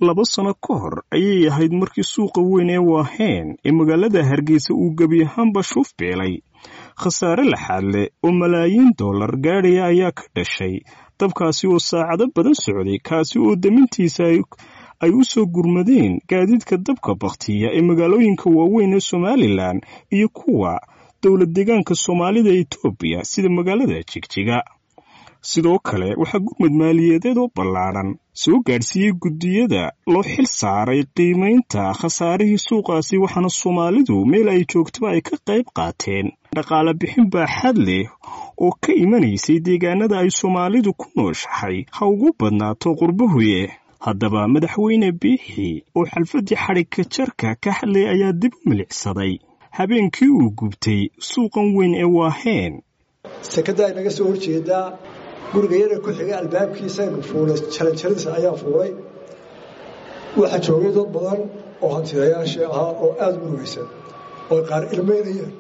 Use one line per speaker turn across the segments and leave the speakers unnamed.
laba sano ka hor ayay ahayd markii suuqa weyn ee waaheen ee magaalada hargeysa uu gebi ahaanba shuuf beelay khasaare laxaad leh oo malaayiin dollar gaadhaya ayaa ka dhashay dabkaasi oo saacado badan socday kaasi oo damintiisa ay u soo gurmadeen gaadiidka dabka bakhtiya ee magaalooyinka waaweyn ee somalilan iyo kuwa dowlad deegaanka soomaalida etoobiya sida magaalada jigjiga sidoo kale waxaa gurmud maaliyadeed oo ballaadhan soo gaadhsiiyey guddiyada loo xil saaray qiimaynta khasaarihii suuqaasi waxaana soomaalidu meel ay joogtaba ay ka qayb qaateen dhaqaale bixin baaxad leh oo ka imanaysay deegaanada ay soomaalidu ku nooshahay ha ugu badnaato qurbahuye haddaba madaxweyne biixi oo xalfaddii xadhigka jarka ka hadlay ayaa dib u milicsaday habeenkii uu gubtay suuqan weyn ee waaheen
sekada ay naga soo horjeedaa guriga yara ku xigay albaabkiisaynu fuulay jaranjaradiisa ayaa fuulay waxaa joogay dad badan oo hantidayaashii ahaa oo aada u murugaysan oo qaar ilmeynayeen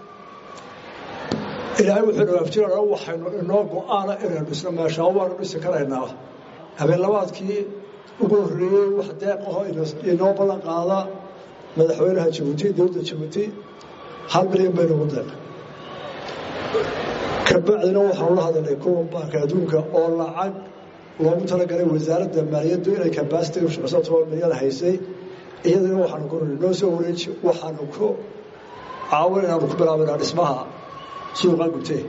ilaahay wuxuu dhawaafjira waxaynu inoo go-aana inaynu dhisno meeshaa waanu dhisi karaynaa habeenlabaadkii ugu horreeyey wax deeqaho inoo ballan qaada madaxweynaha jabuuti dowladda jabuuti hal milyan baynu ugu deeqa kabacdina waxaanu la hadalnay kuwa baanka adduunka oo lacag loogu talagalay wasaaradda maaliyaddu inay kabasitiga shaqeyso toban milyan haysay iyadana waxaanu ku noo soo wareeji waxaanu ku caawin inaanu ku bilaabinaa dhismaha suuqa gubtee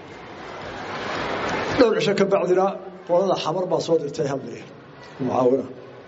dhowr cisho ka bacdina qolada xamar baa soo dirtay hal milyan mucaawina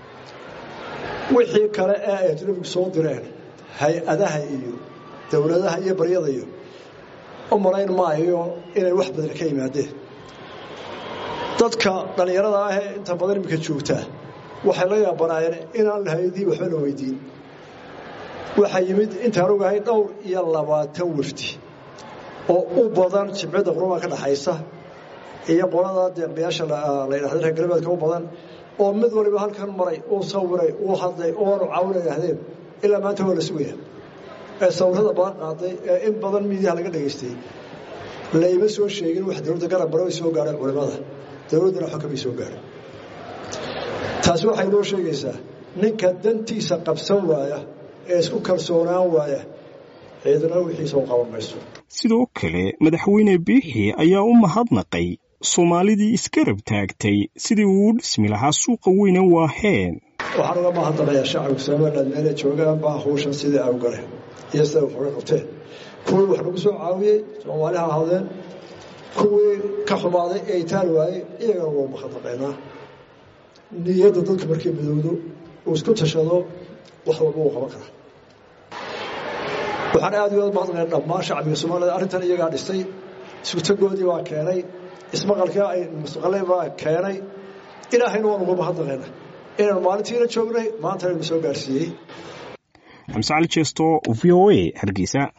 wixii kale ee ay ajnabigu soo direen hay-adaha iyo dowladaha iyo baryada iyo u malayn maayo inay wax badan ka yimaadeen dadka dhallinyarada ahee inta badan iminka joogtaa waxay la yaabanaayeen inaan lahaydii waxba la weydiin waxaa yimid intaan ogahay dhowr iyo labaatan wafdi oo u badan jimciyadda qurumaa ka dhaxaysa iyo qolada deeqbayaasha la ydhahda reer galbeedka u badan oo mid waliba halkan maray uu sawiray uu hadlay oanu caawina yidhahdeen ilaa maanta waa la sugaya ee sawirada badan qaaday ee in badan miidiyaha laga dhegaystay layma soo sheegin wax dowladda garab bara way soo gaadheen culimmada dowladdana xogka bay soo gaadheen taasi waxay noo sheegaysaa ninka dantiisa qabsan waaya ee isku kalsoonaan waaya ciidana wixiisa u qaban mayso
sidoo kale madaxweyne biixi ayaa u mahadnaqay soomaalidii iskarab taagtay sidii uu u dhismi lahaa suuqa weyne waaheen
waxaan uga mahadnaqayaa shacabka somaliland meelay joogaan baa hawshan sidii ay u galeen iyo siday waxuga qabteen kuwii wax nagu soo caawiyey soomaaliha ahaadeen kuwii ka xumaaday ee itaal waayey iyagana waa mahadnaqaynaa niyadda dadka markii midowdo uu isku tashado wax walba uu qaban karaa waxaan aada uga mahadnaqaynaa dhammaan shacbiga soomaalida arrintan iyagaa dhisay isutagoodii baa keenay ismaqalkii ay mustaqalay baa keenay ilaahayna waan uga mahadnaqaynaa inaynu maalintiina joognay maanta aynu soo gaarsiiyey
xamse cali jeesto v o a hargeysa